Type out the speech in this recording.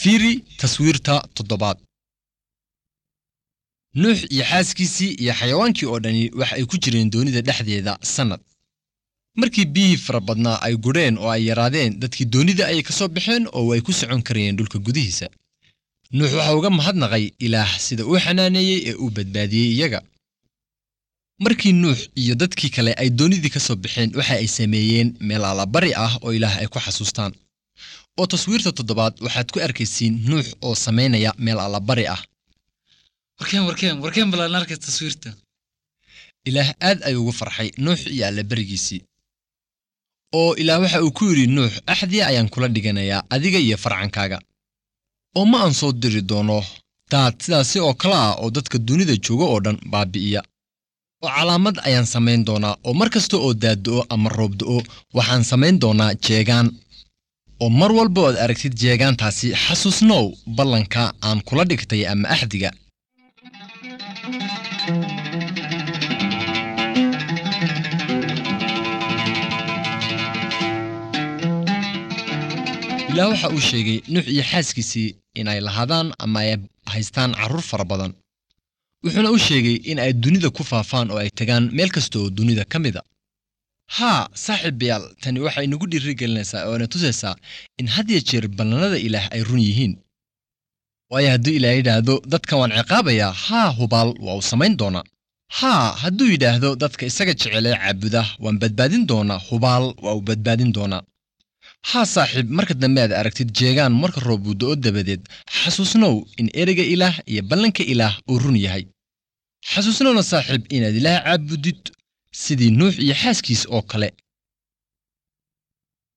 fiiri taswiirta toddobaad nuux iyo xaaskiisii iyo xayawaankii oo dhani waxa ay ku jireen doonida dhexdeeda sannad markii biyihii fara badnaa ay gudheen oo ay yaraadeen dadkii doonida ayay ka soo baxeen oo ay ku socon karayeen dhulka gudihiisa nuux waxa uga mahadnaqay ilaah sida uu xanaaneeyey ee uu badbaadiyey iyaga markii nuux iyo dadkii kale ay doonidii ka soo baxeen waxa ay sameeyeen meel allabari ah oo ilaah ay ku xasuustaan oo taswiirta toddobaad waxaad ku arkaysiin nuux oo samaynaya meel allabari ah warkeen warkeen warkeen balaan arkay taswiirta ilaah aad ayuu ugu farxay nuux iyo allabarigiisii oo ilaah waxa uu ku yidhi nuux axdii ayaan kula dhiganayaa adiga iyo farcankaaga oo ma aan soo diri doono daad sidaasi oo kale ah oo dadka dunida jooga oo dhan baabi'iya oo calaamad ayaan samayn doonaa oo mar kasta oo daaddo'o ama roobdo'o waxaan samayn doonaa jeegaan oo mar walba oad aragtid jeegaantaasi xasuusnow ballanka aan kula dhigtay ama axdiga ilaah waxa uu sheegay nuux iyo xaaskiisii inay lahaadaan ama ay haystaan carruur fara badan wuxuuna u sheegay in ay dunida ku faafaan oo ay tagaan meel kasta oo dunida ka mida haa saaxiibayaal tani waxay nagu dhiirigelinaysaa oo na tusaysaa in had ya jeer ballannada ilaah ay run yihiin waayo hadduu ilaah yidhaahdo dadkan waan ciqaabayaa haa hubaal waa uu samayn doonaa haa hadduu yidhaahdo dadka isaga jecelee caabuda waan badbaadin doonaa hubaal waa uu badbaadin doonaa haa saaxiib marka dambe aad aragtid jeegaan marka roob uu do'o dabadeed xasuusnow in ereyga ilaah iyo ballanka ilaah uu run yahay xasuusnowna saaxiib inaad ilaah caabudid sidii nuux iyo xaaskiis oo kale